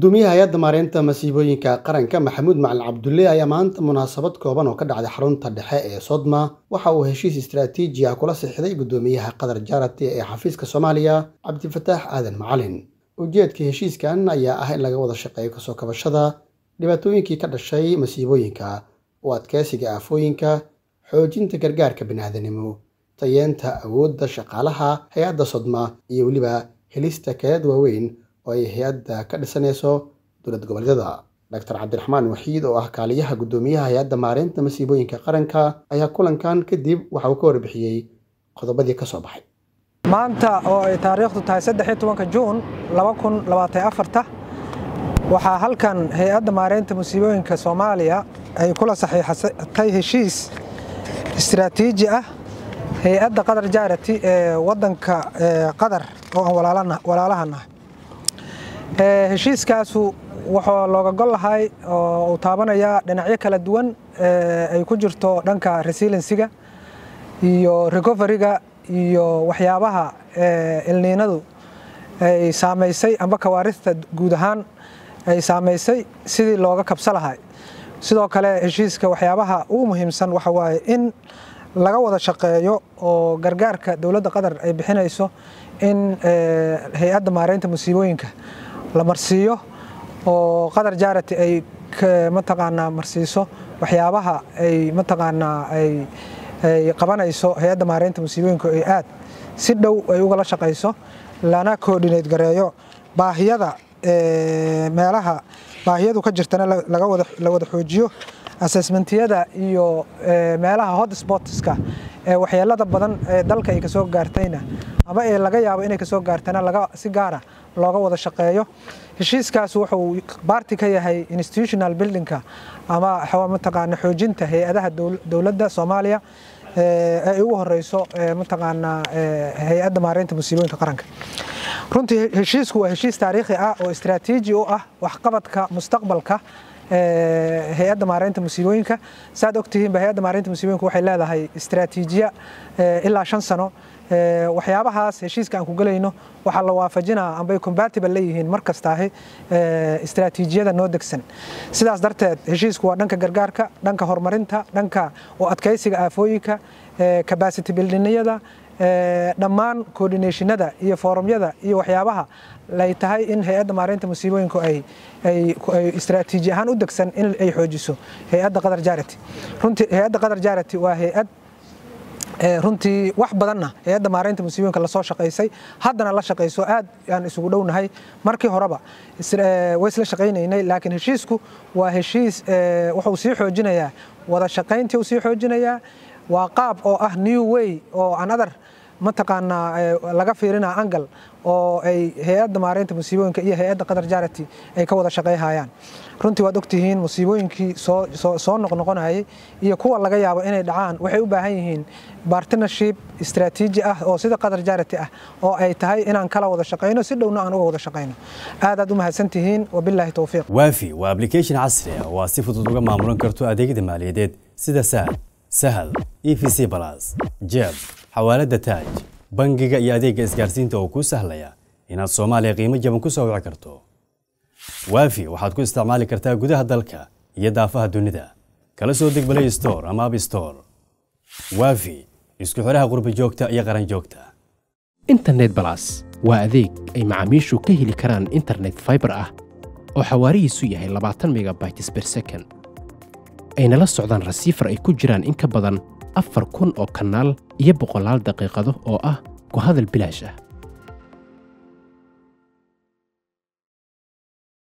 gudoomiyaha hay-adda maareynta masiibooyinka qaranka maxamuud macalin cabdulle ayaa maanta munaasabad kooban oo ka dhacday xarunta dhexe ee sodma waxa uu heshiis istaraatiiji ah kula siixday gudoomiyaha qatar jarati ee xafiiska soomaaliya cabdifataax aadan macalin ujeedka heshiiskan ayaa ah in laga wada shaqeeyo kasoo kabashada dhibaatooyinkii ka dhashay masiibooyinka u adkeysiga aafooyinka xoojinta gargaarka biniaadanimo tayeenta awoodda shaqaalaha hay-adda sodma iyo weliba helista kayaad waaweyn oo ay hay-adda ka dhisanayso dowlad goboleedyada doctor cabdiraxmaan waxiid oo ah kaaliyaha guddoomiyaha hay-adda maareynta masiibooyinka qaranka ayaa kulankan kadib waxa uu ka warbixiyey qodobadii ka soo baxay maanta oo ay taariikhdu tahay saddexiyo tobanka juun laba kun labaatan afarta waxaa halkan hay-adda maareynta masiibooyinka soomaaliya ay kula saxiixatay heshiis istiraatiiji ah hay-adda qatar jaarati ee wadanka qatar oo aan walaalahan ah heshiiskaasu wuxuu looga gol lahay oo uu taabanayaa dhinacyo kala duwan ay ku jirto dhanka resiliensiga iyo recoveryga iyo waxyaabaha ilniinadu ay saamaysay amba kawaarista guud ahaan ay saamaysay sidii looga kabsa lahay sidoo kale heshiiska waxyaabaha ugu muhiimsan waxa waaye in laga wada shaqeeyo oo gargaarka dowladda qatar ay bixinayso in hay-adda maareynta musiibooyinka la marsiiyo oo qatar jaarati ay mataqaanaa marsiiso waxyaabaha ay mataqaanaa ay qabanayso hay-adda maareynta musiibooyinka ay aad si dhow ay ugala shaqayso lana coordinate gareeyo baahiyada meelaha baahiyadu ka jirtana la wada xoojiyo assessmentiyada iyo meelaha hotspotska ee waxyeelada badan ee dalka ay kasoo gaartayna ama ee laga yaabo inay kasoo gaartana laga si gaara looga wada shaqeeyo heshiiskaas wuxuu baarti ka yahay institutional buildingka ama mataqaana xoojinta hay-adaha dowladda soomaaliya ay ugu horeyso mataqaanaa hay-adda maareynta musiibooyinka qaranka runtii heshiisku waa heshiis taariikhi ah oo istiraatiiji u ah waxqabadka mustaqbalka hay-adda maareynta musiibooyinka saad ogtihiinba hay-adda maareynta musiibooyinka waxay leedahay istiraatiijiya ilaa shan sano waxyaabahaas heshiiska aan ku gelayno waxaa la waafajinaa ambay compatible leeyihiin mar kastaahi istiraatiijiyada noo degsan sidaas darteed heshiisku waa dhanka gargaarka dhanka horumarinta dhanka u adkeysiga aafooyinka capacity buildingyada dhammaan coordinationada iyo foorumyada iyo waxyaabaha lay tahay in hay-adda maareynta musiibooyinku ay istiraatiiji ahaan u degsan in ay xoojiso hay-adda qatar jarati runtii hay-adda qatar jarati waa hay-ad runtii wax badanna hay-adda maareynta musiibooyinka lasoo shaqaysay haddana la shaqayso aad aan isugu dhownahay markii horeba way isla shaqaynaynay laakiin heshiisku waa heshiis wuxuu sii xoojinayaa wada shaqayntii uu sii xoojinayaa waa qaab oo ah new way oo another mataqaanaa laga fiirinaa angal oo ay hay-adda maareynta musiibooyinka iyo hay-adda qatar jarati ay ka wada shaqayhayaan runtii waad ogtihiin musiibooyinkii soo noqnoqonayay iyo kuwa laga yaabo inay dhacaan waxay u baahan yihiin bartnership istiraatiiji ah oo sida qatar jarati ah oo ay tahay inaan kala wada shaqayno si dhowna aan uga wada shaqayno aad aad u mahadsantihiin wabilaahi towfiiq waafi waa application casri ah oo aad si fudud uga maamulan karto adeegyada maaliyadeed sida sahal sahal e v c balas jeeb xawaaladda taaj bangiga iyo adeegga isgaarsiinta oo kuu sahlaya inaad soomaaliya qiimo jaban ku soo wici karto waafi waxaad ku isticmaali kartaa gudaha dalka iyo daafaha dunida kala soo deg balay store ama ab store waafi isku xidhaha qurbi joogta iyo qaran joogta internet balas waa adeeg ay macaamiishu ka heli karaan internet faibar ah oo xawaarihiisu yahay labaatan megabytes ber second ayna la socdaan rasiifar ay ku jiraan in ka badan afar kun oo kanaal iyo boqolaal daqiiqado oo ah ku hadal bilaash ah